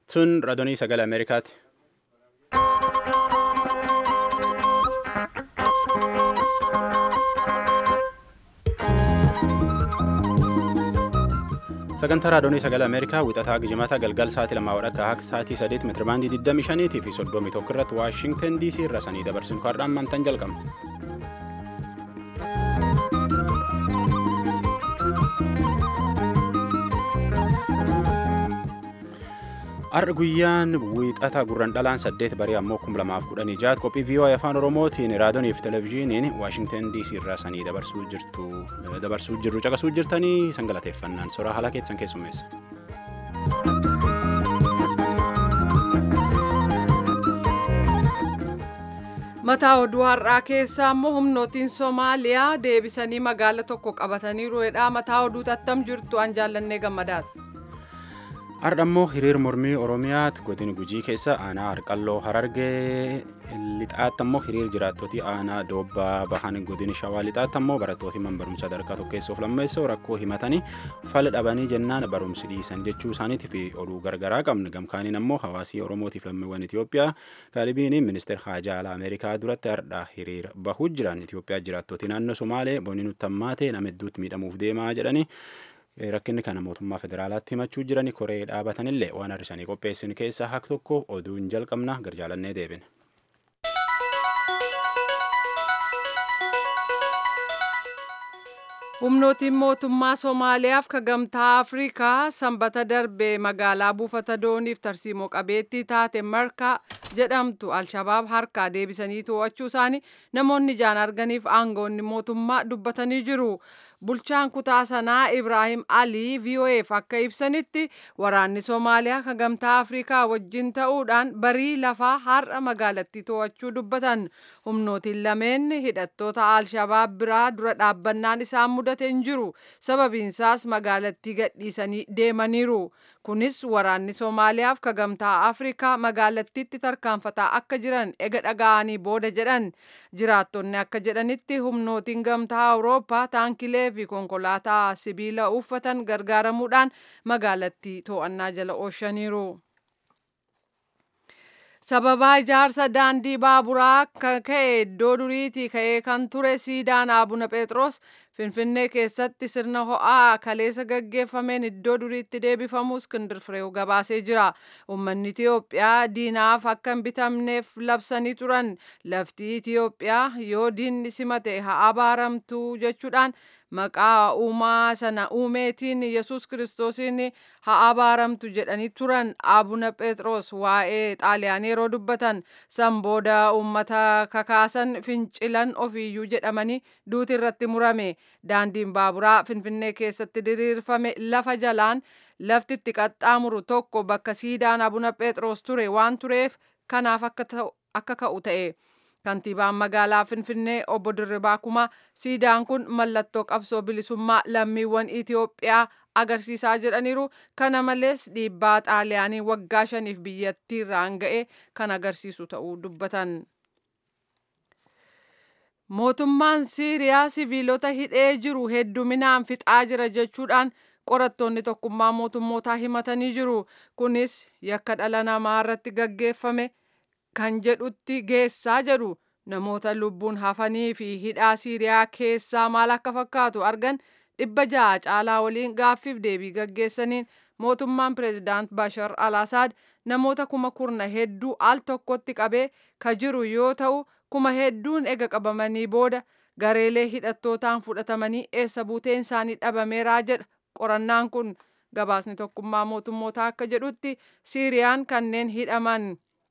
Sun raadiyoo sagalee Ameerikaati. Sagantaa raadiyoo sagalee Ameerikaa wixataa gijimata galgal sa'aatii lamaa wadhakka akka sa'aatii sadeet meetirabaandii 25 fi 31 irratti Waashingtan DC irra sanii dabarsinu har'aan mantan jalqabna. Har'a guyyaan wiixata gurran dhalaan saddeet barii ammoo kum lamaaf kudhanii jaat qophii VOA afaan Oromootiin raadiyoonii fi televezyiiniin Waashingtan DC irraa sanii dabarsuu jirtu dabarsuu jirru caqasuu jirtanii sangalateeffannaan soraa haala keessan keessummeessa. mataa oduu har'aa keessaa immoo humnootiin soomaaliyaa deebisanii magaala tokko qabataniiru jedha mataa oduu tattam jirtu an jaallannee gammadaati. Har'a immoo hiriir mormii Oromiyaatti godina Gujii keessa aanaa Harqalloo Harargee lixaatti immoo hiriir jiraattootii aanaa Doobbaa Bahan godina Shawaa lixaatti immoo barattooti man barumsa sadarkaa tokkeessuuf lammeessoo rakkoo himatanii fala dhabanii jennaan barumsi dhiisan jechuu isaaniitii fi oduu gargaraa qabna gamkaaniin ammoo hawaasii Oromootiif lammiiwwan Itoophiyaa kaalibiin ministeer haajaa alaa Ameerikaa duratti har'a hiriir bahuu jiran Itoophiyaa jiraattootii naannoo Somaalee boonni nutti hammaatee nama hedduutti miidhamuuf deemaa jedhanii rakkinni kana mootummaa federaalaatti himachuu jirani koree dhaabatanillee waan har'isanii qopheessin keessaa hak tokko oduun jalqabna garjaalannee deebine. humnootiin mootummaa soomaaliyaaf ka gamtaa afrikaa sanbata darbe magaalaa buufata dooniif tarsiimoo qabeettii taate markaa jedhamtu alshabaab harkaa deebisanii to'achuu isaanii namoonni ijaan arganiif aangoonni mootummaa dubbatanii jiru. bulchaan kutaa sanaa ibraahim alii vo'eef akka ibsanitti waraanni soomaaliyaa ka gamtaa afrikaa wajjin ta'uudhaan barii lafaa har'a magaalattii to'achuu dubbatan humnootiin lameen hidhattoota alshabaab biraa dura dhaabbannaan isaan mudate hin jiru sababiinsaas magaalattii gadhiisanii deemaniiru kunis waraanni soomaaliyaaf ka gamtaa afrikaa magaalattiitti tarkaanfataa akka jiran ega dhaga'anii booda jedhan jiraattonni akka jedhanitti humnootiin gamtaa awurooppaa taankilee fi konkolaataa sibiila uffatan gargaaramuudhaan magaalattii to'annaa jala ooshaniiru. sababaa ijaarsa daandii baaburaa ka'e iddoo duriitii ka'ee kan ture siidaan abuna phexros finfinnee keessatti sirna ho'aa kaleessa gaggeeffameen iddoo duriitti deebifamu iskindir fireew gabaasee jira uummanni itiyoophiyaa diinaaf akka hin bitamneef labsanii turan lafti itiyoophiyaa yoo diinni simate haa abaaramtu jechuudhaan maqaa uumaa sana uumeetiin yesus kiristoosiin haa abaaramtu jedhanii turan abuna phexros waa'ee xaaliyaanii yeroo dubbatan san booda uummata kakaasan fincilan ofiiyyuu jedhamanii duuti irratti murame daandiin baaburaa finfinnee keessatti diriirfame lafa jalaan lafti itti qaxxaamuru tokko bakka siidaan abuna phexros ture waan tureef kanaaf akka ka'u ta'e. kantiibaan magaalaa finfinnee obbo Dirribaa Kumaa siidaan kun mallattoo qabsoo bilisummaa lammiiwwan Itiyoophiyaa agarsiisaa jedhaniiru kana malees dhiibbaa xaaliyaanii waggaa shaniif biyyattii irraan ga'e kan agarsiisu ta'uu dubbatan. Mootummaan Siiriyaa siviilota hidhee jiru hedduminaan fixaa jira jechuudhaan qorattoonni tokkummaa mootummootaa himatanii jiru. Kunis yakka dhala namaa irratti gaggeeffame kan jedhutti geessaa jedhu namoota lubbuun hafanii fi hidhaa siiriyaa keessaa maal akka fakkaatu argan dhibba ja'a caalaa waliin gaaffiif deebii gaggeessaniin mootummaan pireezidaant Bashar al-Assad namoota kuma kurna hedduu al tokkotti qabee ka jiru yoo ta'u kuma hedduun ega qabamanii booda gareelee hidhattootaan fudhatamanii eessa buuteen isaanii dhabameeraa jedha qorannaan kun gabaasni tokkummaa mootummootaa akka jedhutti siiriyaan kanneen hidhaman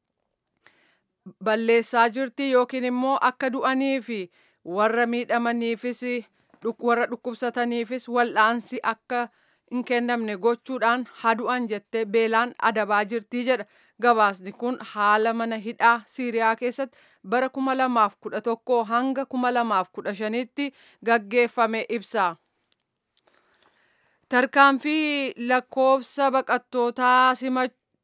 balleessaa jirti yookiin immoo akka du'anii fi warra miidhamaniifis warra dhukkubsataniifis wal'aansi akka hin kennamne gochuudhaan hadu'an jettee beelaan adabaa jirti jedha gabaasni kun haala mana hidhaa siiriyaa keessatti bara kuma lamaaf kudha tokko hanga kuma lamaaf kudha shanitti gaggeeffame ibsa. tarkaanfii lakkoofsa baqattootaa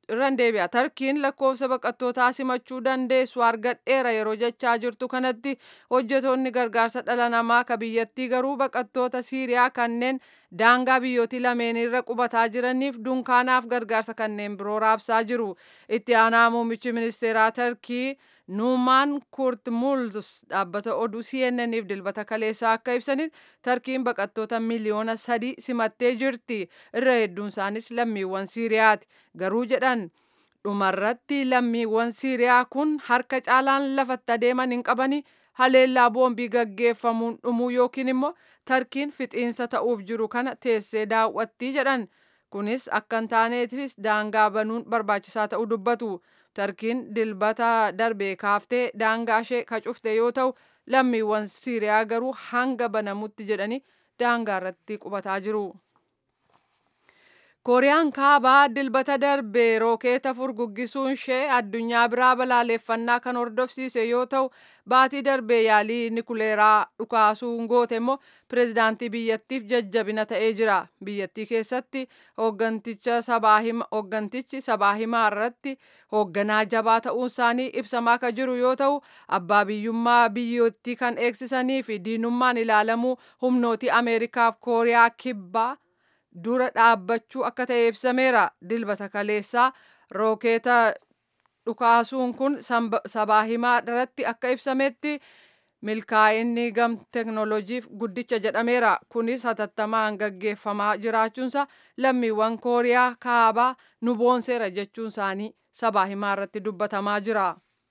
irran deebi'a tarkiin lakkoofsa baqattootaa simachuu dandeessu argadheera yeroo jechaa jirtu kanatti hojjetoonni gargaarsa dhala namaa ka biyyattii garuu baqattoota siiriyaa kanneen daangaa biyyootii lameen irra qubataa jiraniif dunkaanaaf gargaarsa kanneen biroo raabsaa jiru itti aanaa muummichi ministeeraa tarkii nuumaan kurt mulzus dhaabbata oduu cnnniif dilbata kaleessaa akka ibsanitti tarkiin baqattoota miliyoona sadii simattee jirti irra hedduun isaanis lammiiwwan siiriyaati garuu jedhan dhumarratti lammiiwwan siiriyaa kun harka caalaan lafatti adeeman hin qabani haleellaa boombii gaggeeffamuun dhumuu yookiin immoo tarkiin fixiinsa ta'uuf jiru kana teessee daawwattii jedhan kunis akka hin taaneefis daangaa banuun barbaachisaa ta'uu dubbatu tarkiin dilbata darbee kaaftee daangaa ishee ka cufte yoo ta'u lammiiwwan siiriyaa garuu hanga banamutti jedhanii daangaa irratti qubataa jiru. kooriyaan kaabaa dilbata darbee rookeeta furguggisuun ishee addunyaa biraa balaaleffannaa kan hordofsiise yoo ta'u baatii darbee yaalii nikuleeraa dhukaasuun goote immoo pirezidaantii biyyattiif jajjabina ta'ee jira biyyattii keessatti hoogganticha hooggantichi sabaa himaa irratti hoogganaa jabaa ta'uun isaanii ibsamaa kan jiru yoo ta'u abbaa biyyummaa biyyattii kan eegsisanii fi diinummaan ilaalamuu humnootii ameerikaaf kooriyaa kibbaa dura dhaabbachuu akka ta'e ibsameera dilbata kaleessaa rookeeta dhukaasuun kun sabaa himaa irratti akka ibsametti milkaa'inni gam teknooloojiif guddicha jedhameera kunis hatattamaan gaggeeffamaa jiraachuunsa lammiiwwan kooriyaa kaabaa nu boonseera jechuun isaanii sabaa himaa irratti dubbatamaa jira.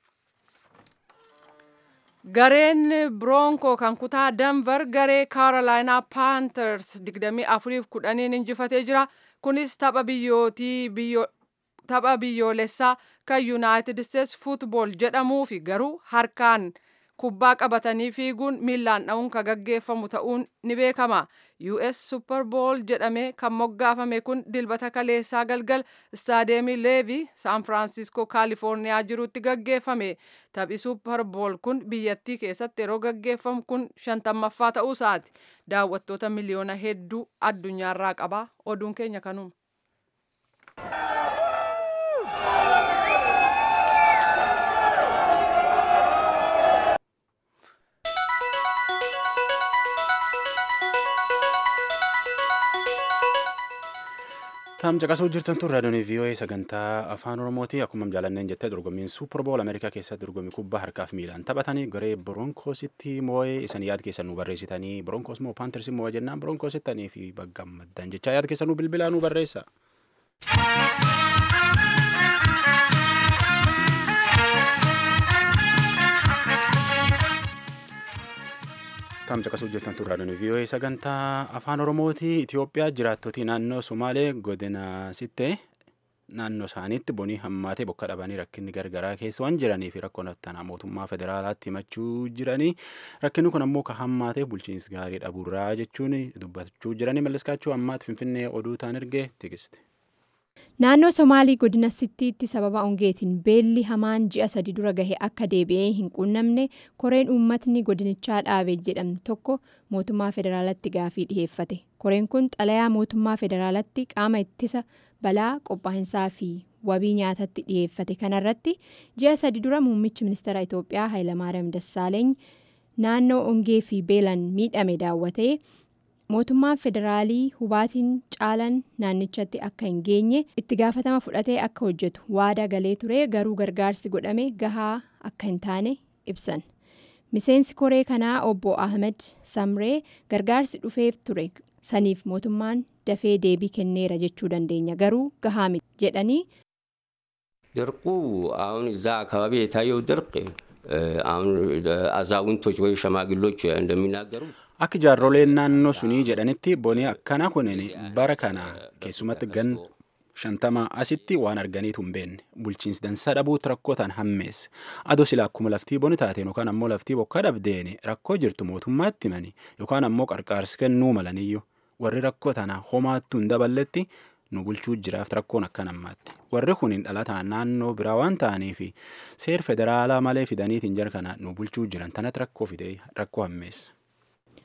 Gareen Bronco kan kutaa Denver garee Carolina Panthers 24-10 injifatee jira. Kunis tapha biyyootii tapha biyyoolessaa kan United States Football jedhamuu fi garuu harkaan kubbaa qabatanii fiiguun miillaan dha'uun kan gaggeeffamu ta'uun ni beekama. US Super Bowl jedhamee kan moggaafame kun dilbata kaleessaa galgal istaadeemii Leevi San Francisco Kaalifoorniyaa jirutti gaggeeffame. Taphi Super Bowl kun biyyattii keessatti yeroo gaggeeffamu kun shantammaffaa ta'uu isaati. Daawwattoota miliyoona hedduu addunyaarraa qaba. Oduun keenya kanuma. Taam caqasuu jirtan tun raadiyoon VOA sagantaa afaan Oromooti akkuma jaalanneen jettee dorgommiin Super Bowl Ameerikaa keessatti dorgommii kubbaa harkaaf miilaan taphatanii garee Bronkoositti moo'ee isan yaad keessan nu barreessitanii Bronkoos moo Paantersi moo'ee jennaan Bronkoosittanii fi baggammaddan jechaa yaad keessan nu bilbilaa nu barreessa. Taam caqasuu jirtan tun raadiyoon VOA sagantaa afaan Oromooti Itoophiyaa jiraattotii naannoo Somaalee godina sitte naannoo isaaniitti bonii hammaatee bokka dhabanii rakkinni gargaraa keessa waan jiranii fi rakkoon attanaa mootummaa federaalaatti himachuu jiranii rakkinni kun ammoo ka hammaatee bulchiinsi gaarii dhabuurraa jechuun dubbachuu jiranii malliskaachuu ammaatti finfinnee oduu taan ergee tikiste. Naannoo Somaalii godina Sittiitti sababa hongeetiin beelli hamaan ji'a sadi dura gahe akka deebi'ee hin quunnamne koreen uummatni godinichaa dhaabe jedhamtu tokko mootummaa federaalatti gaafii dhiheeffate. Koreen kun xalayaa mootummaa federaalatti qaama ittisa balaa qophaa'insaa fi wabii nyaatatti dhiheeffate kanarratti ji'a sadi dura muummichi ministeera Itoophiyaa Hayilamaariyaam Dassaaleeny naannoo hongee fi beelan miidhame daawwatee. mootummaan federaalii hubaatiin caalan naannichatti akka hin geenye itti gaafatama fudhatee akka hojjetu waada galee ture garuu gargaarsi godhame gahaa akka hin taane ibsan miseensi koree kanaa obbo ahmed samree gargaarsi dhufeef ture saniif mootummaan dafee deebii kenneera jechuu dandeenya garuu gahaa miti jedhanii. ድርቁ አሁን እዛ አካባቢ የታየው ድርቅ አሁን አዛውንቶች ወይ ሸማግሎች እንደሚናገሩ Akka jaarroleen naannoo sunii jedhanitti bonii akkana kunin bara kana keessumatti gan shantama asitti waan arganiitu hin beekne bulchiinsi dansaa dhabuutti rakkoo tan hammeesse adoo sila akkuma laftii boni taateen yookaan ammoo laftii bokkaa dhabdeen rakkoo jirtu mootummaatti himani yookaan ammoo qarqaarsi kennuu malaniyyu warri rakkoo tana homaattu hin daballetti nu bulchuu jiraaf rakkoon akka nammaatti warri kun hin dhalataan naannoo biraa waan ta'aniif seer federaalaa malee fidaniitiin jara kana nu bulchuu jiran tanatti rakkoo fidee rakkoo hammeessa.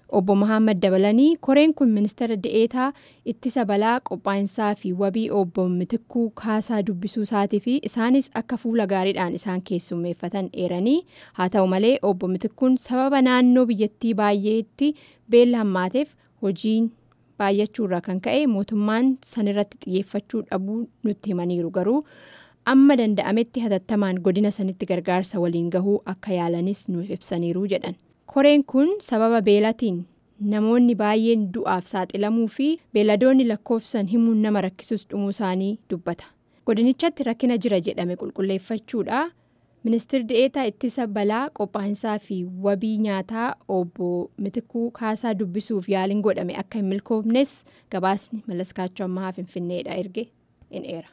obbo Mahammad dabalanii koreen kun ministeera de'eetaa ittisa balaa qophaa'insaa fi wabii obbo Mitikkuu Kaasaa dubbisuu isaatii fi isaanis akka fuula gaariidhaan isaan keessummeeffatan eeranii haa ta'u malee obbo Mitikkuun sababa naannoo biyyattii baay'eetti beela hammaateef hojiin baay'achuurraa kan ka'e mootummaan sanirratti xiyyeeffachuu dhabuu nutti himaniiru garuu amma danda'ametti hatattamaan godina sanitti gargaarsa waliin gahuu akka yaalanis nuuf ibsaniiru jedhan. koreen kun sababa beelatiin namoonni baay'een du'aaf saaxilamuu fi beeladoonni lakkoofsan himuun nama rakkisus dhumuu isaanii dubbata godinichatti rakkina jira jedhame qulqulleeffachuudha ministeerri de'eetaa ittisa balaa qophaa'insaa fi wabii nyaataa obbo mitikuu kaasaa dubbisuuf yaaliin godhame akka hin milkoofnes gabaasni malaskaachoo ammaa finfinneedha erge in eera.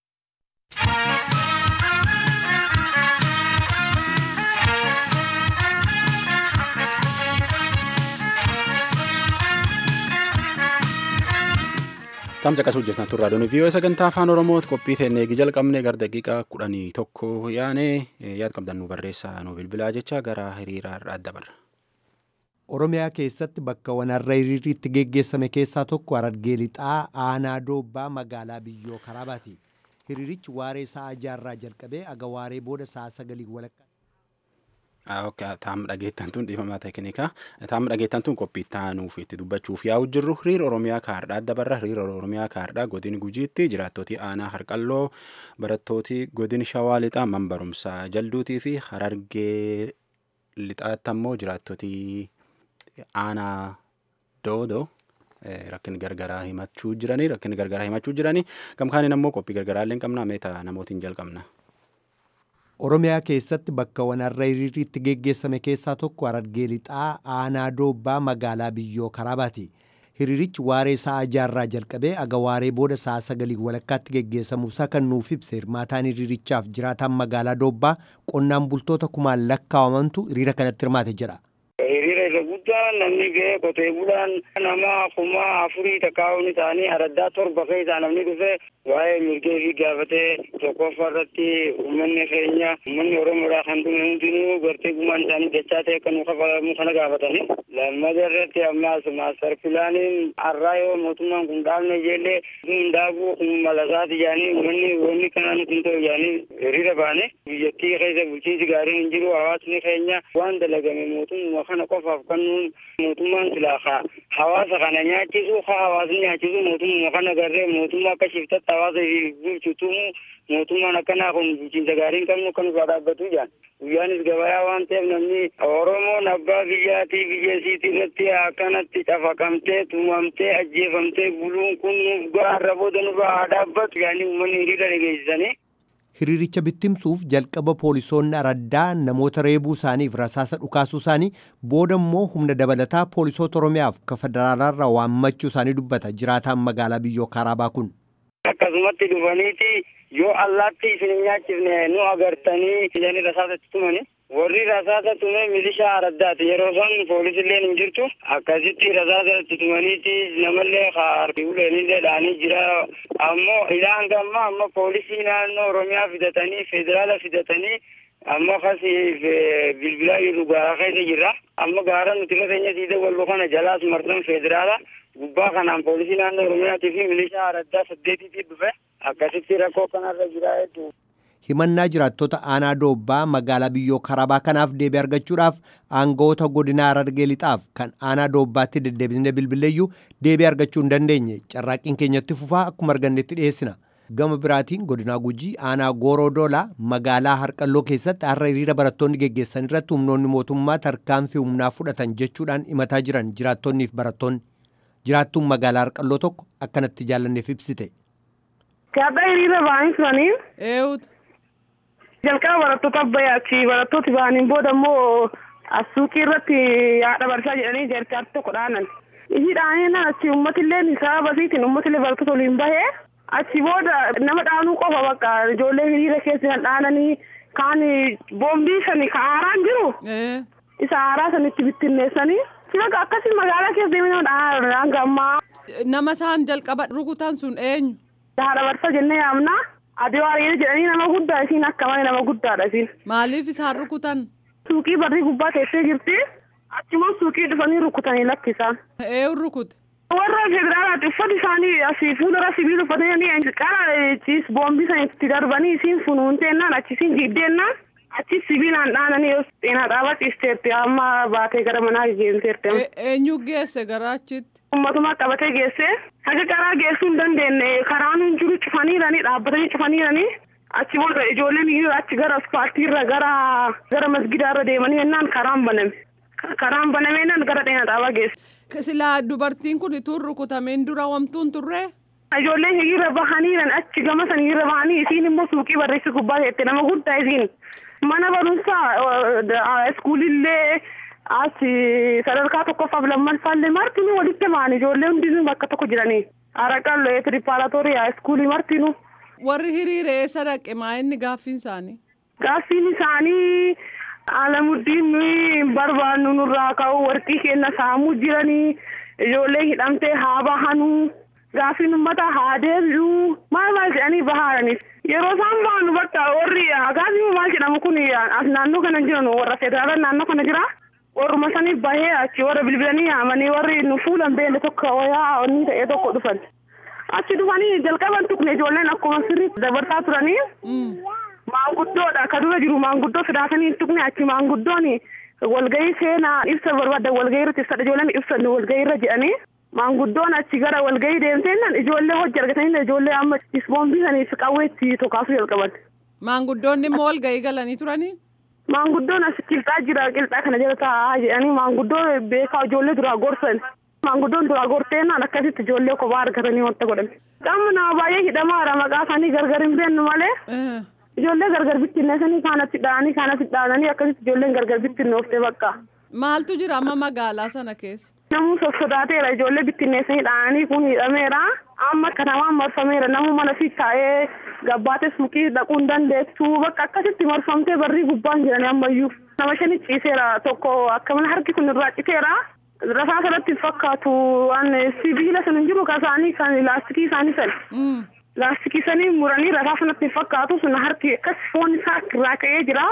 Tamsa qasuu jirtan turraa doonii viiyoo sagantaa afaan oromooti qophii teennee eegi jalqabne gara daqiiqaa kudhanii tokko yaane yaad qabdan nu barreessaa nu bilbilaa jecha gara hiriiraa irraa dabarra. Oromiyaa keessatti bakka wanarra hiriirri itti geggeessame keessaa tokko Harargee Lixaa aanaa doobbaa magaalaa biyyoo karaabaati. Hiriirichi waaree sa'a jaarraa jalqabee aga waaree booda sa'a sagalii walakkaa. Taam dhageettan tun dhiifamaa teeknikaa. Taam dhageettan tun qophii taanuuf itti dubbachuuf yaa'u jirru hiriira Oromiyaa kaardhaa dabarra hiriira Oromiyaa kaardhaa godin gujiitti jiraattootii aanaa harqalloo barattooti godin shawaa lixaa man barumsaa jalduutii fi harargee lixaatti ammoo jiraattootii aanaa doodoo rakkin gargaraa himachuu jiranii rakkin gargaraa himachuu jiranii gamkaaniin ammoo qophii gargaraallee hin qabna meeta namootiin jalqabna. Oromiyaa keessatti bakka wanarra hiriirri itti geggeessame keessaa tokko Harargee Lixaa aanaa doobbaa magaalaa biyyoo karaabaati. Hiriirichi waaree sa'a jaarraa jalqabee aga waaree booda sa'a sagalii walakkaatti geggeessamuusaa kan nuuf ibse hirmaataan hiriirichaaf jiraataan magaalaa doobbaa qonnaan bultoota kumaan lakkaawamantu hiriira kanatti hirmaate jedha. Hiriira irra guddaan namni ga'ee qotee bulaan nama kuma afurii takkaa'uun isaanii araddaa torba keessaa namni dhufe waa'ee mirgee fi gaafatee tokkoffaa irratti uummanni keenya uummanni oromoodhaa kan dhume hundinuu gartee gumaan isaanii dachaa ta'e kan kafalamu kana gaafatanii lammata irratti ammaas maastar pilaaniin har'aa yoo mootummaan kun dhaabne ijeellee kun daabuu kun malasaati jaanii uummanni wanni kanaan kun ta'u jaanii hiriira baane biyyattii keessa bulchiinsi gaariin hin jiru hawaasni keenya waan dalagame mootummaa kana qofaaf kan mootummaan silaa hawaasa kana nyaachisu haa hawaasni nyaachisu mootummaa kana garree mootummaa akka shiftatti hawaasa bulchutumu mootummaan akkanaa kun bulchiinsa gaarii hin qabnu kan irraa dhaabbatu jaan guyyaanis gabayaa waan ta'eef namni oromoon abbaa biyyaatii biyya isiitii irratti akkanatti cafaqamtee tumamtee ajjeefamtee buluun kun nuuf gaarra booda nurraa haa dhaabbatu yaanii uummanni hiriira dhageessisanii. Hiriiricha bittimsuuf jalqaba poolisoonni araddaa namoota reebuu isaaniif rasaasa dhukaasuu isaanii booda immoo humna dabalataa poolisoota Oromiyaaf ka federaalaarraa waammachuu isaanii dubbata jiraataan magaalaa biyyoo Karaabaa kun. Akkasumatti dhufaniiti yoo allaatti isin hin nyaachifne nu agartanii jedhanii rasaasa itti tumani. Warri rasaasa tume milishaa araddaati yeroo san poolisilleen hin jirtu akkasitti rasaasa itti tumaniiti namallee harki uleenillee dhaanii jira ammoo ilaan gamma amma poolisii naannoo oromiyaa fidatanii federaala fidatanii amma akkasiif bilbilaa jirru gaara keessa jirra amma gaara nuti irra keenya siida walbo kana jalaas martan federaala gubbaa kanaan poolisii naannoo oromiyaatii fi milishaa araddaa saddeetiitii dhufe akkasitti rakkoo kanarra jira hedduu. himannaa jiraattota aanaa doobbaa magaalaa biyyoo karabaa kanaaf deebii argachuudhaaf aangawoota godinaa harargee lixaaf kan aanaa doobbaatti deddeebisnee bilbileeyyuu deebii argachuu hin dandeenye carraaqqiin keenyatti fufaa akkuma argannetti dhiyeessina. gama biraatiin godinaa gujii aanaa gooroo doolaa magaalaa harqalloo keessatti har'a hiriira barattoonni geggeessan irratti humnoonni mootummaa tarkaanfii humnaa fudhatan jechuudhaan himataa jiran jiraattonniif barattoonni jiraattuun magaalaa harqalloo tokko akkanatti jaallanneef ibsite. Kadhaa hiriira ba'anii turanii. Eewutu. jalqaba barattoota abbayyaati barattooti ba'aniin booda immoo suuqii irratti haadha barsaa jedhanii jarkaatti tokko dhaanan ishii dhaanii achi uummatillee sababa isiitiin uummatillee barattoota waliin bahee achi booda nama dhaanuu qofa bakka ijoollee hiriira keessa kan dhaananii kaan boombii sani ka haaraan jiru isa haaraa sanitti bittinneessanii bakka akkasii magaalaa keessa deemee nama dhaanaa hanga ammaa. Nama isaan jalqaba rukutan sun eenyu? Haadha barsaa jennee yaamnaa. Adii waariyyee jedhanii nama guddaa isiin akka malee nama guddaadha isiin. Maaliif isaan rukutan? Suuqii barrii gubbaa teessee jirti. Achuma suuqii suuqii dhufanii rukutanii lakkisaan. Eenyu rukute? warra federaalaati uffati isaanii asii fuuldura sibiila uffatanii qara ciis boombii sana itti darbanii isiin funuunteennaan achisiin jiiddeennaan achi sibiilaan dhaananii yoo xeenaa dhaabaa ciisteetti amma baatee gara manaa geesseerti. Eenyu geesse gara achitti? Ummatumaa qabatee geesse haga karaa geessuu hin dandeenye karaan hin jiru cufaniiranii dhaabbatanii cufaniiranii achi booda ijoolleen iyyuu achi gara asfaaltiirra gara gara masgidaarra deemanii jennaan karaan baname. Karaan banamee jennaan gara xeenaa dhaabaa geesse. Silaa dubartiin kun tuun rukutameen dura wamtuun turre? Ijoolleen hiriira bahaniiran achi gama san hiriira bahanii isiin immoo suuqii barreessi gubbaa teette nama guddaa isiin mana barumsaa iskuulillee as sadarkaa tokkoffaaf lammaffaallee martinuu walitti ba'an ijoollee hundinuu bakka tokko jiranii araqallee tiripaaratooriyaa iskuulii martinuu. Warri hiriire eessa dhaqe maa inni gaaffiin isaanii? Gaaffiin isaanii alamuddiin nuyi barbaannu nurraa ka'u warqii keenya saamuu jiranii ijoollee hidhamtee haa bahanuu gaaffiin ummata haa deebi'uu maal maal jedhanii bahaaraniif yeroo isaan bahan bakka warri gaaffiin maal jedhamu kun as naannoo kana jiran warra federaalaa naannoo kana jira warruma sanii bahee achi warra bilbilanii yaamanii warri nu fuulan beelle tokko wayaa onni ta'ee tokko dhufan achi dhufanii jalqaban tuqne ijoolleen akkuma sirriitti dabarsaa turanii. maanguddoodha ka dura jiru maanguddoo fidaatanii tuqne achi maanguddoon walgahii seenaa ibsa barbaadan walgahii irratti ibsadha ijoolleen ibsan walgahii irra jedhanii maanguddoon achi gara walgahii deemteennan ijoollee hojii argatanii ijoollee amma isboombii saniif qawweetti tokaasuu jalqaban. Maanguddoonni immoo walgahii galanii turanii? Maanguddoon as qilxaa jira qilxaa kana jala taa'aa jedhanii maanguddoo beekaa ijoollee duraa gorsan. Maanguddoon duraa gorteennaan akkasitti ijoollee kophaa argatanii wanta godhan. Qaama nama baay'ee hidhamaadha maqaa isaanii gargar hin beeknu malee. Ijoollee gargar bittinneessanii kaanatti dhaanii kaanatti dhaananii akkasitti ijoolleen gargar bittinnooftee bakka. Maaltu jira amma magaalaa sana keessa? Namuu sossodaateera ijoollee bittinneessanii dhaanii kun hidhameera. Amma kanamaan marfameera namuu mana fi taa'ee gabbaatee suuqii dhaquu hin dandeessu bakka akkasitti marfamtee barrii gubbaan jiranii ammayyuu. Nama shani ciiseera tokko akka mana harki kun irraa citeera. Rasaa sanatti fakkaatu waan sibiila sun hin jiru kan isaanii kan laastikii isaanii sana. Laastikii sanii muranii rasaa sanatti fakkaatu sun harki akkas foon isaa irraa ka'ee jira.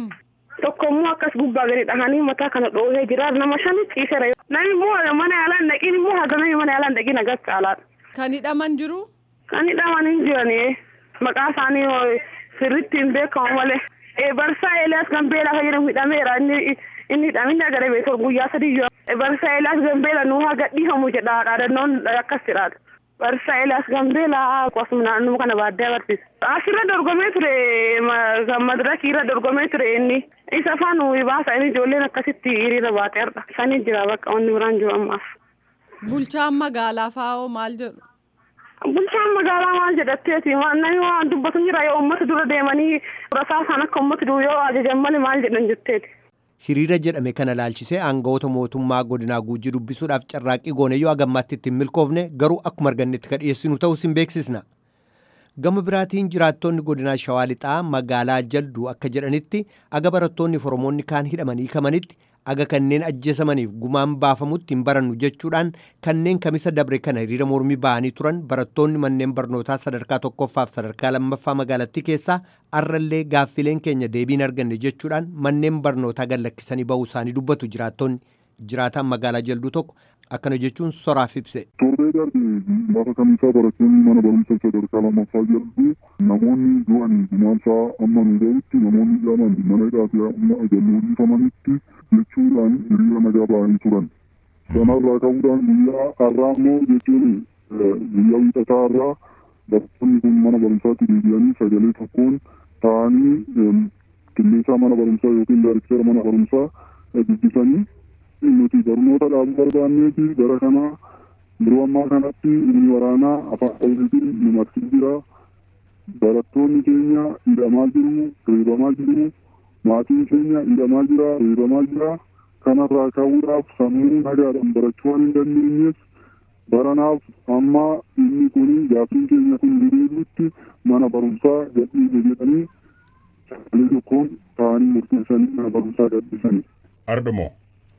Tokko immoo akkas gubbaa gadi dhahanii mataa kana dhoohee jira nama shani ciiseera. Namni immoo mana yaalaa hin dhaqiin immoo haga namni mana yaalaa hin dhaqiin agas caalaadha. Kan hidhaman jiru? Kan hidhaman hin jirani. Maqaa isaanii sirriitti hin beekamu malee. Barsaa Eeliyaas Gambeelaa kan jedhamu hidhameera. Inni inni hidhamini agaree beeku guyyaa sadii yoo. Barsaa Eeliyaas Gambeelaa nuu haa gadhiifamu jedha dhaadannoon akkas jedhaadha. Barsaa Eeliyaas Gambeelaa akkasuma naannoo kana baadiyyaa barsiisa. Asirra dorgomee ture kan madirakii irra dorgomee ture inni. Isa afaan baasa inni ijoolleen akkasitti hiriira baatee har'a. Sanii jira bakka wanni biraan jiru ammaaf. Bulchaan magaalaa faa'oo maal jedhu? Bulchaan magaalaa maal jedhatteeti namni waan dubbatu jira yoo uummata dura deemanii rasaa isaan akka uummata dura yoo ajajan malee maal jedhan jetteeti. Hiriira jedhame kana laalchisee aangawoota mootummaa godinaa guujii dubbisuudhaaf carraaqqii gooneyyoo agammaatti ittiin milkoofne garuu akkuma argannetti kan dhiyeessinu ta'uu sin beeksisna. Gama biraatiin jiraattonni godinaa Shawaa Lixaa magaalaa Jalduu akka jedhanitti aga barattoonni Oromoonni kaan hidhamanii kamanitti aga kanneen ajjeesamaniif gumaan baafamutti hin barannu jechuudhaan kanneen kamisa dabre kana hiriira mormii ba'anii turan barattoonni manneen barnootaa sadarkaa tokkoffaaf sadarkaa lammaffaa magaalattii keessaa arrallee gaaffileen keenya deebiin arganne jechuudhaan manneen barnootaa gallakkisanii ba'uu isaanii dubbatu jiraattonni jiraataan magaalaa jalduu tokko akkana jechuun soraaf ibse. Torbee darbe lafa kamisaa barattoonni mana barumsa sadarkaa lammaffaa jedhu namoonni du'anii gumaansaa amma nu ga'utti namoonni hidhaman mana hidhaatee amma ajalluu dhiifamanitti jechuudhaan hiriira nagaa ba'anii turan. Kanarraa ka'uudhaan guyyaa har'aa immoo jechuun guyyaa wiixataa har'aa barattoonni kun mana barumsaatti deebi'anii sagalee tokkoon ta'anii qilleensaa mana barumsaa yookiin daariktera mana barumsaa dubbisanii nuti barnoota dhaabuu barbaanneeti bara kanaa yeroo ammaa kanatti inni waraanaa afaan oromiitiin nu marsee jira barattoonni keenya hidhamaa jiru reebamaa jiru maatiin keenya hidhamaa jira reebamaa jira kanarraa ka'uudhaaf sammuu nagaadhaan barachuu waan hin dandeenyeef baranaaf amma inni kun gaaffiin keenya kun deebi'utti mana barumsaa gadhiise jedhanii sagalee tokkoon ta'anii murteessanii mana barumsaa gadhiisanii. Ardamoo.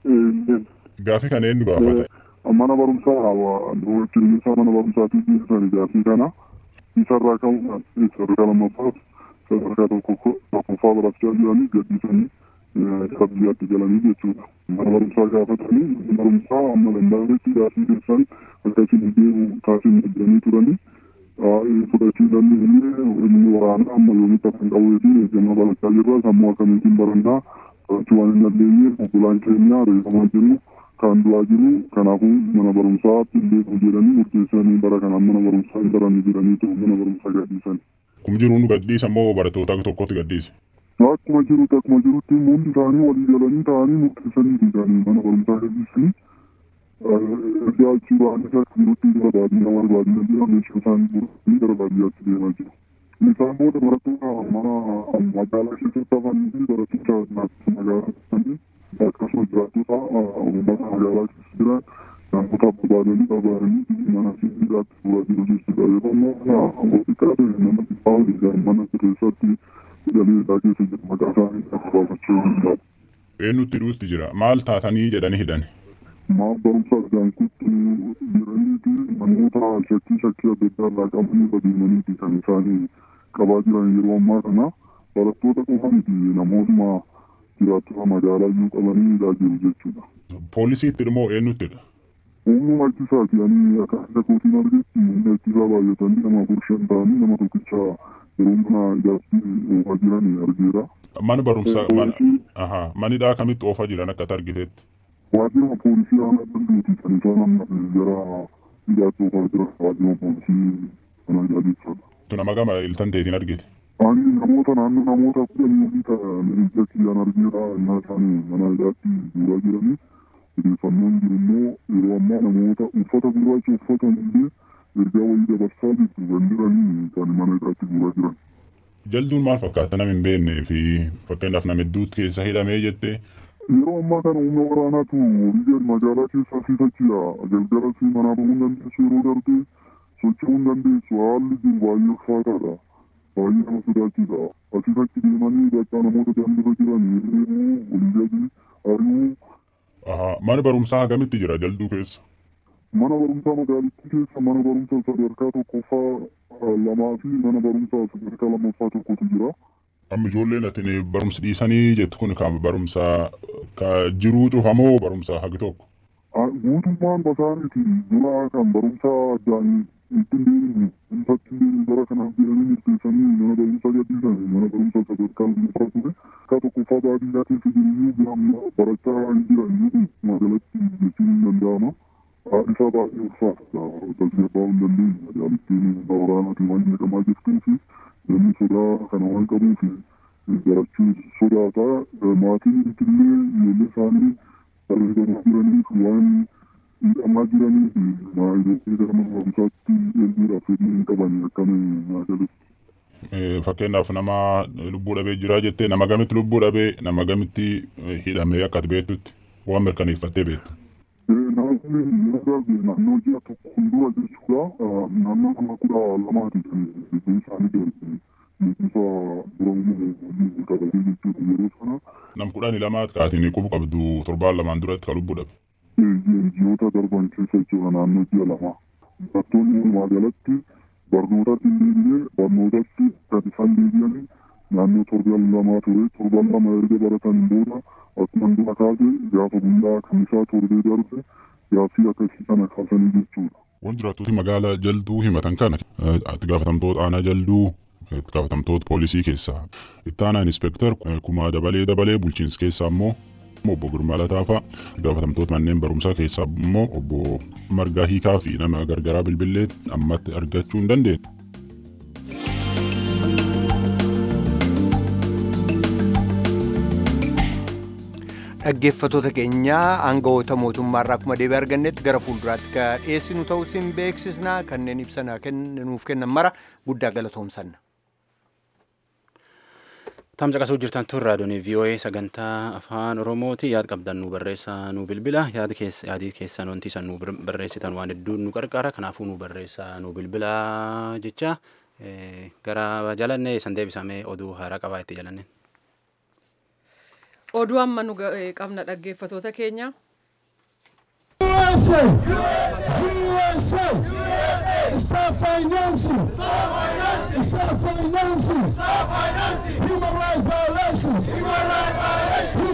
Gaaffii kana eenyu gaafate? Mana barumsaa qilleensa mana barumsaatii geessisanii gaaffii kana isarraa ka'uudhaan sadarkaa lammaffaa sadarkaa tokkoffaa barachaa jiranii gadhiisanii gara biyyaatti galanii jechuudha. Mana barumsaa gaafatanii barumsaa amma danda'ametti gaafii keessan akkasiin deemu taasisan jedhanii turanii. Fudhachiisanii illee inni waraanaa amma yoomitti afaan qawwee fi eeggannaa barachaa jirra sammuu akkamiitiin barannaa barachuu waan hin dandeenyeef obbolaan keenya reeffamaa jiru kan du'aa jiru kanaafuu mana barumsaatti illee jedhanii murteessanii bara kanaan mana barumsaa hin baranne jedhanii ta'u mana barumsaa gadhiisan. Kum jiruun gadhiisa moo barattoota tokkotti gadhiise? Akkuma jirutti akkuma jirutti hundi isaanii walii galanii ta'anii murteessanii isaanii mana barumsaa gadhiisanii ergaa achii ba'anii akka jirutti gara baadiyyaa warra baadiyyaa jira meeshaa isaanii guuratanii gara baadiyyaatti deemaa jiru. Isaan booda barattoota mana magaalaa keessatti hafanii fi barattoota magaalaa keessatti akkasuma jiraattota uummata magaalaa keessa jiran namoota barbaadanii barbaadanii mana sibiilaatti fuula jiru jechuudha. Yeroo ammoo xiqqaa ta'e nama xiqqaa waliin mana keessatti galee isaa keessa jiru maqaa isaanii akka baafachuu danda'u. Eenyutti dhuutti jira maal taatanii jedhanii hidhan. Maal barumsa argaan kutti jiraniiti namoota shakkii shakkii adda addaa irraa qabanii badeemaniiti kan isaanii qabaa jiran yeroo ammaa kana barattoota qofa miti namootuma jiraattota magaalaa iyyuu qabanii hidhaa jiru jechuudha. Poolisiitti immoo eenyuttidha? Humnuma ittisaati ani akka akka kootiin argetti humna ittisaa baay'atanii nama afur shan ta'anii nama tokkicha yeroo kana ijaarsi oofaa jiran argeera. Mana barumsaa manidhaa kamitti oofaa jiran akka argiteetti? Waajjira poolisii aanaa danduuti kan isaan amma gara ijaarsi oofaa jiran waajjira poolisii kana ijaarsifaadha. Nama gama iltan teetiin argite? Ani namoota naannoo namoota kudhanii olii ta'an ija kiyyaan argeera innaa isaanii mana ijaatti guuraa jiranii odeeffannoon jiru immoo yeroo ammaa namoota uffata gurraacha uffatan illee ergaa wayii dabarsaa jirtu kan jiranii kan mana ijaatti guuraa jiran. Jalduun maal fakkaata nama hin beeknee fi fakkeenyaaf nama hedduutti keessa hidhamee jettee Yeroo ammaa kana humna waraanaatu biyya magaalaa keessaa fiifachiidha. Galgala fi manaa bahuu hin dandeessu yeroo darbee socho'uu hin dandeessu haalli jiru baay'ee ulfaataadha. Baay'ee nama sodaachisa. Asii achi deemanii bakka namoota daandirra jiran deemuu olii gadi ari'uu. Mana barumsaa hagamitti jira jalduu keessa? Mana barumsaa magaalittii keessa mana barumsaa sadarkaa tokkoffaa lamaa fi mana barumsaa sadarkaa lammaffaa tokkotu jira. Amma ijoolleen atin barumsa dhiisanii jettu kun kan barumsa ka jiruu cufamoo barumsa hagi tokko? Guutummaan basaaniiti dura kan barumsa addaan ittiin deemnu ifatti deemnu bara kanaaf jedhanii murteessanii mana barumsaa gadhiisan mana barumsaa sadarkaa lammaffaa ture. Ka tokkoffaa baadiyyaa keessa jiruyyuu biramma barachaa hin jiran magaalatti jechuun hin danda'ama. Isaa baay'ee ulfaata. Tasgabbaa hin dandeenye. Magaalittiin waraanaatiin waan jedhamaa jirtuu fi namni sodaa kana waan qabuuf barachuu sodaata maatiin illee ijoollee isaanii barreeffamaa jiraniif waan hidhamaa jiraniif ijoollee gara mana barumsaatti erguudhaaf fedhii hin qaban akkamiin magaalitti. Fakkeenyaaf nama lubbuu dhabee jira jettee nama gamitti lubbuu dhabee nama gamitti hidhamee akka ati beektutti waan mirkaneeffattee beektu. Namoonni yeroo darbe naannoo ji'a tokko fuuldura jechuudha. Naannoo nama kudha lamaati kan biyyi isaanii darbe. Beekumsa dura uumuu qabatee jechuudha yeroo sana. Nam kudhanii lamaat kaatiin qubu qabdu torbaan lamaan duratti kan lubbuu dhabe. Ji'oota darban keessa jechuudha naannoo ji'a lama. Barattoonni walumaa galatti barnootatti illee barnootatti gadi isaan deebi'anii naannoo torban lamaa ture torban lama erga baratan booda akkuma dura kaase gaafa guyyaa kamisaa torbee darbe gaaffii akkasii kana kaasanii jechuudha. Wanti jiraattoti magaalaa jalduu himatan kana itti gaafatamtoota aanaa jalduu itti gaafatamtoota poolisii keessaa itti aanaa inspektar kumaa dabalee dabalee bulchiinsa keessaa immoo obbo Girmaa Lataafaa gaafatamtoota manneen barumsaa keessaa immoo obbo Margaa Hiikaa fi nama gargaraa bilbilee ammatti argachuu hin dandeenye. dhaggeeffatoota keenyaa aangawoota mootummaarraa akkuma deebii argannetti gara fuulduraatti ka dhiyeessinu ta'uu isin beeksisna kanneen ibsa nuuf kennan mara guddaa galatoomsanna. Tamsaqasuu jirtan tun raadiyoon VOA sagantaa afaan Oromooti yaada qabdan nu barreessaa nu bilbila yaada yaadii keessan wanti isan nu barreessitan waan hedduu nu qarqara kanaafuu nu barreessaa nu bilbila jecha gara jalannee isan deebisamee oduu haaraa qabaa itti jalanneen. Oduu amma nu qabna dhaggeeffatoota keenya. USA! USA! Stop financing! Stop financing! Stop financing! Stop financing! Human rights violations! Human rights violations!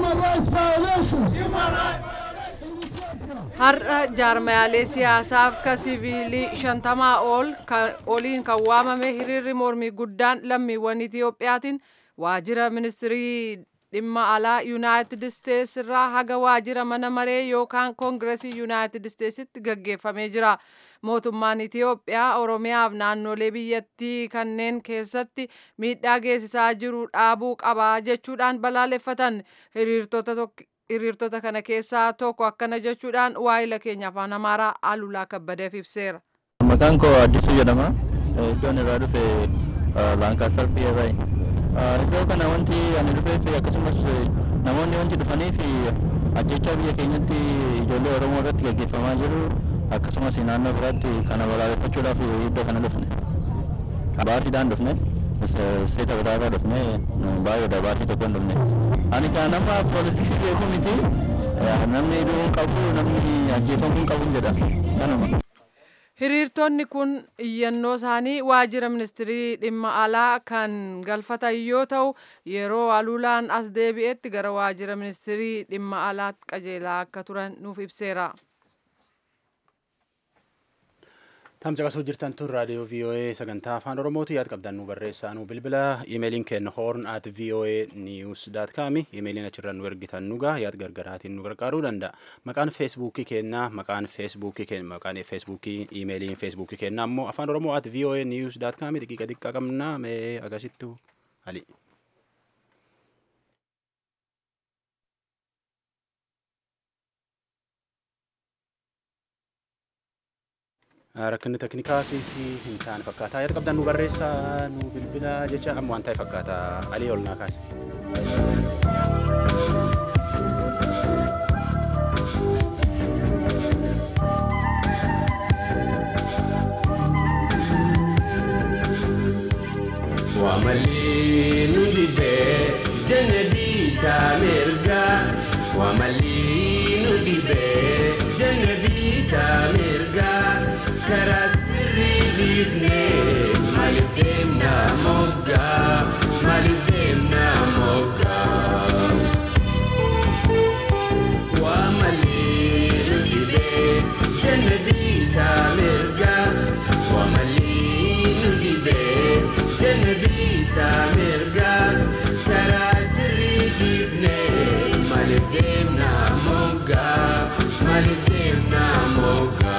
Har'a jaarmayaalee siyaasaaf ka siviilii shantamaa ol oliin kan waamame hiriirri mormii guddaan lammiiwwan Itiyoophiyaatiin waajjira ministirii dhimma alaa yuunaayitid isteets irraa haga waajjira mana maree yookaan koongiresii yuunaayitid isteetsitti gaggeeffamee jira. Mootummaan Itiyoophiyaa Oromiyaaf naannolee biyyattii kanneen keessatti miidhaa geessisaa jiru dhaabuu qabaa jechuudhaan balaaleffatan hiriirtota hiriirtota kana keessaa tokko akkana jechuudhaan waa'ila keenya afaan amaaraa alulaa kabbadeef ibseera. Maqaan koo Addisuu jedhama. Iddoon irraa dhufe Laankaassar Piyeebaay. Iddoo kana wanti ani dhufeef akkasumas namoonni wanti dhufaniif ajjechaa biyya keenyatti ijoollee Oromoo irratti gaggeeffamaa jiru akkasumas naannoo biraatti kana balaaleffachuudhaaf iddoo kana dhufne. Baasiidhaan dhufne. seeta biraarraa dhufne baay'eedha baasii tokko hin dhufne. Ani kan nama poolitiksii beeku miti namni hidhuu qabu namni ajjeefamuu qabu jedha kanuma. Hiriirtonni kun iyyannoo isaanii waajjira ministirii dhimma alaa kan galfatan yoo ta'u yeroo aluulaan as deebi'etti gara waajjira ministirii dhimma alaatti qajeelaa akka turan nuuf ibseera. tamcaqasuu jirtan tun raadiyoo VOA sagantaa afaan oromooti yaad qabdan nu barreessaa nu bilbila imeeliin keenya horn at VOA news dot com imeeliin achirra nu ergitan nugaa yaad gargaraatiin nu gargaaruu danda'a maqaan feesbuukii keenya maqaan feesbuukii keenya maqaan feesbuukii imeeliin feesbuukii keenya ammoo afaan oromoo at VOA news dot com xiqiqa xiqqaa qabna mee agasittu ali. rakkinni teknikaatii fi hin taane fakkaataa yaada qabdan nu barreessaa nu bilbila jecha amma waan ta'e fakkaata alii ol naa kaase. Wamali nudibe jenebi tamirga Wamali nudibe jenebi tamirga karasri bifne malifemna moga malifemna moga wa malilu dibe jenebi tamirga wa malilu dibe jenebi tamirga karasri bifne malifemna moga malifemna moga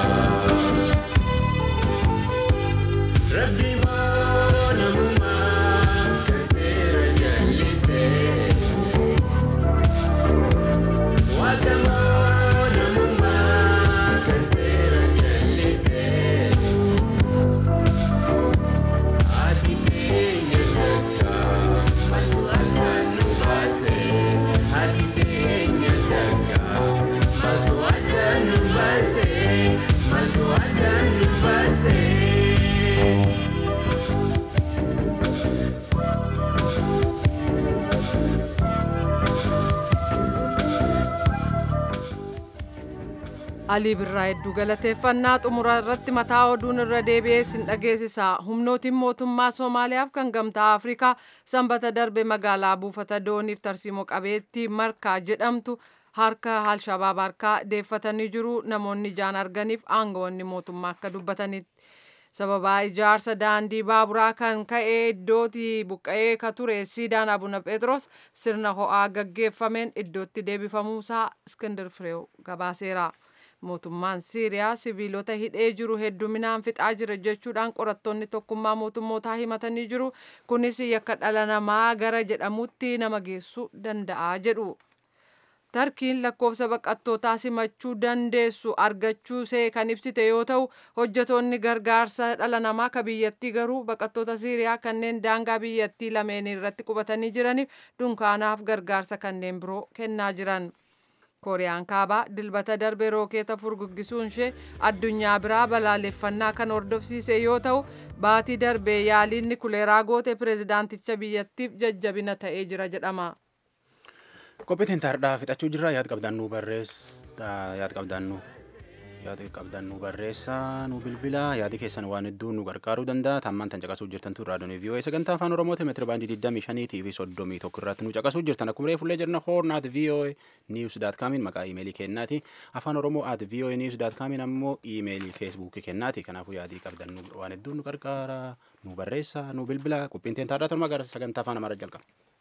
ربي وانا مما كثير جلسي وكمان مما كثير جلسي عاتقين يتكا ما تؤكل نباسي عاتقين يتكا ما تؤكل نباسي ما تؤكل نباسي Alii Birraa hedduu galateeffannaa xumura irratti mataa oduun irra deebi'ee sin dhageessisa. Humnootiin mootummaa Somaaliyaaf kan gamtaa Afrikaa sanbata darbe magaalaa buufata dooniif tarsiimoo qabeettii markaa jedhamtu harka Alshabaab harkaa deeffatanii jiru. Namoonni ijaan arganiif aangawoonni mootummaa akka dubbatanitti. sababaa ijaarsa daandii baaburaa kan ka'ee iddootti buqqa'ee ka ture siidaan abuna phexros sirna ho'aa gaggeeffameen iddootti deebifamuusaa iskindir fireew gabaaseera. mootummaan siiriyaa siviilota hidhee jiru hedduminaan fixaa jira jechuudhaan qorattoonni tokkummaa mootummootaa himatanii jiru kunis yakka dhala namaa gara jedhamutti nama geessuu danda'a jedhu. tarkiin lakkoofsa baqattootaa simachuu dandeessu argachuu see kan ibsite yoo ta'u hojjetoonni gargaarsa dhala namaa ka biyyattii garuu baqattoota siiriyaa kanneen daangaa biyyattii lameen irratti qubatanii jiraniif dunkaanaaf gargaarsa kanneen biroo kennaa jiran. kooriyaan kaabaa dilbata darbe rookeeta furguggisuun ishee addunyaa biraa balaaleffannaa kan hordofsiise yoo ta'u baatii darbe yaaliin nukileeraa goote pireezidaanticha biyyattiif jajjabina ta'ee jira jedhama. qophiitiin taardhaa fixachuu jirra yaad qabdannu barreessa yaad qabdannu yaada qabdan nu barreessaa nu bilbila yaadi keessan waan hedduu nu gargaaruu danda'a tammaan tan caqasuu jirtan tun raadiyoon vii'oo sagantaa afaan oromooti meetira baandii 25 tiivii 31 irratti nu caqasuu jirtan akkuma reefullee jirna hoornaat vii'oo niiws daat kaamiin maqaa iimeelii kennaati afaan oromoo at vii'oo niiws daat kaamiin ammoo iimeelii feesbuukii kennaati kanaafuu yaadii qabdan waan hedduu nu gargaara nu barreessaa nu bilbila qophiin teen taarraa tolma gara sagantaa afaan amaaraa jalqaba.